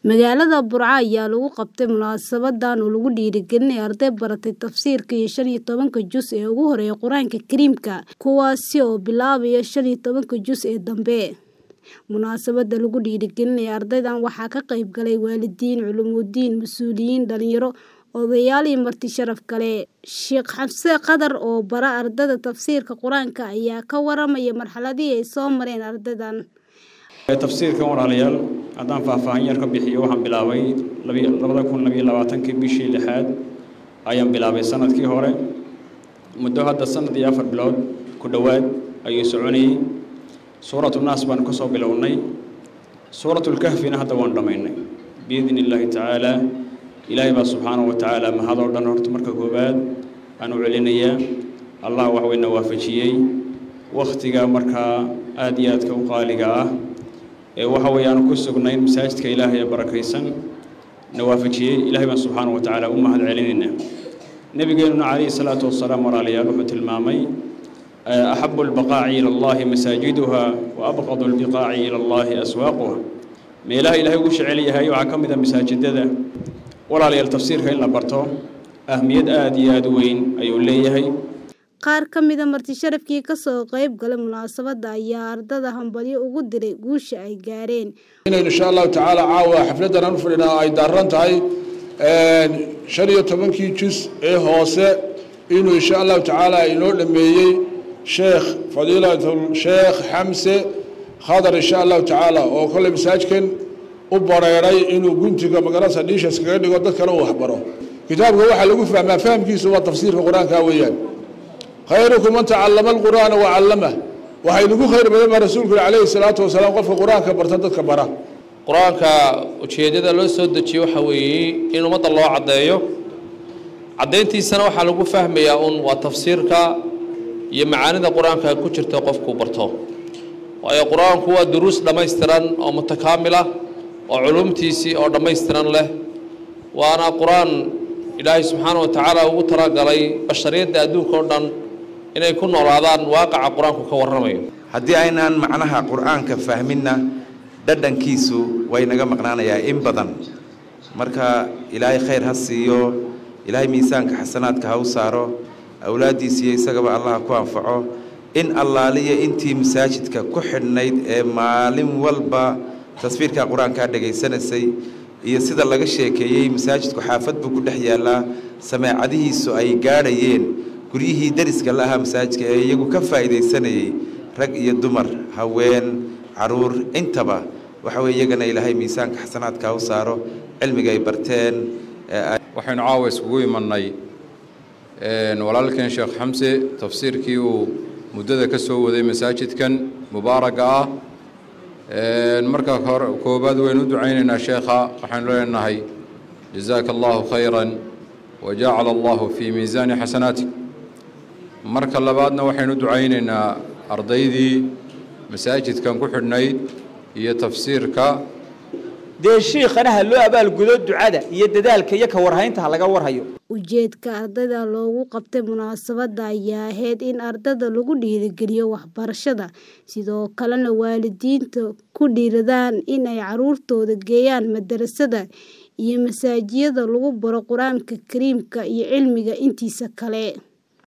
Magaalada Burco ayaa lagu qabtay munaasabadan oo lagu dhiirigelinayo arday baratay tafsiirka iyo shan iyo tobanka juz ee ugu horeeya Qur'aanka Kariimka, kuwaas oo bilaabaya shan iyo tobanka juz ee dambe. Munaasabada lagu dhiirigelinayo ardaydan waxaa ka qayb galay waalidiin, culumidiin, mas'uuliyiin, dhalinyaro, odayaal iyo marti sharaf kale. Sheekh Xamse Qadar oo bara ardayda tafsiirka Qur'aanka ayaa ka waramaya marxaladihii ay soo mareen ardaydan. tafsiirkan walaalayaal haddaan faahfaahin yar ka bixiyo waxaan bilaabay labada kun labayo labaatankii bishii lixaad ayaan bilaabay sanadkii hore muddo hadda sanad iyo afar bilood ku dhowaad ayuu soconayey suuratu naas baan kasoo bilownay suuratulkahfina hadda waan dhammaynay biidni illaahi tacaalaa ilaahay baa subxaanahu wa tacaala mahadoo dhan horta marka koowaad aan u celinayaa allah wax weyna waafajiyey wakhtiga markaa aada iyo aadka u qaaliga ah ee waxa weeye aanu ku sugnayn masaajidka ilaahay ee barakaysan na waafajiyey ilaahay baan subxaanahu wa tacaala u mahad celinaynaa nebigeenuna calayhi salaatu wasalaam walaalayaal wuxuu tilmaamay axabu albaqaaci ila allahi masaajiduha wa abqadu albiqaaci ila allahi aswaaquha meelaha ilaahay ugu jecel yahay waxaa ka mid a masaajidada walaalayaal tafsiirka in la barto ahmiyad aada iyo aada u weyn ayuu leeyahay Qaar ka mid a marti sharafkii ka soo qayb galay munaasabada ayaa ardayda hambalyo ugu diray guusha ay gaareen. inaynu insha allahu tacaala caawa xafladan aan u fadhinaa ay daaran tahay shan iyo tobankii juz ee hoose inuu insha allahu tacaala inoo dhameeyey sheekh fadiilatul sheekh xamse khadar insha allahu tacaala oo kolley masaajkan u bareeray inuu guntiga magaranaysa dhiishas kaga dhigo dad kale uu waxbaro kitaabka waxaa lagu fahmaa fahamkiisu waa tafsiirka qur-aanka weeyaan khayrukum man tacallama alqur'aana wa callamah waxay nagu khayr badan baa rasuulku calayhi salaatu wasalaam qofka qur-aanka barta dadka bara qur-aanka ujeeddada loo soo dejiye waxa weeye in ummadda loo caddeeyo caddayntiisana waxaa lagu fahmayaa un waa tafsiirka iyo macaanida qur-aanka ku jirta qofku barto waayo qur-aanku waa duruus dhammaystiran oo mutakaamil ah oo culumtiisii oo dhammaystiran leh waana qur-aan ilaahay subxaana wa tacaala ugu talagalay bashariyadda adduunka oo dhan inay ku noolaadaan waaqaca qur-aanku ka warramayo haddii aynaan macnaha qur-aanka fahminna dhadhankiisu way naga maqnaanayaa in badan marka ilaahay khayr ha siiyo ilaahay miisaanka xasanaadka ha u saaro awlaaddiisiiyo isagaba allah ku anfaco in allaaliya intii masaajidka ku xidhnayd ee maalin walba tasfiirka qur-aankaa dhegaysanaysay iyo sida laga sheekeeyey masaajidku xaafad buu ku dhex yaallaa sameecadihiisu ay gaadhayeen guryihii dariska la ahaa masaajidka ee iyagu ka faa'iidaysanayey rag iyo dumar haween caruur intaba waxa weye iyagana ilaahay miisaanka xasanaadka u saaro cilmiga ay barteen waxaynu caawa iskugu imannay walaalkeen sheekh xamse tafsiirkii uu muddada ka soo waday masaajidkan mubaaraga ah marka koobaad waynu u ducaynaynaa sheekha waxaynu leenahay jazaaka allahu khayran wa jacala allahu fii miisaani xasanaatik marka labaadna waxaynu u ducaynaynaa ardaydii masaajidkan ku xidhnayd iyo tafsiirka dee shiikhana ha loo abaalgudo ducada iyo dadaalka iyo ka warhaynta ha laga warhayo ujeedka ardayda loogu qabtay munaasabada ayaa ahayd in ardayda lagu dhiirigeliyo waxbarashada sidoo kalena waalidiinta ku dhiiradaan in ay caruurtooda geeyaan madarasada iyo masaajiyada lagu baro qur-aanka kariimka iyo cilmiga intiisa kale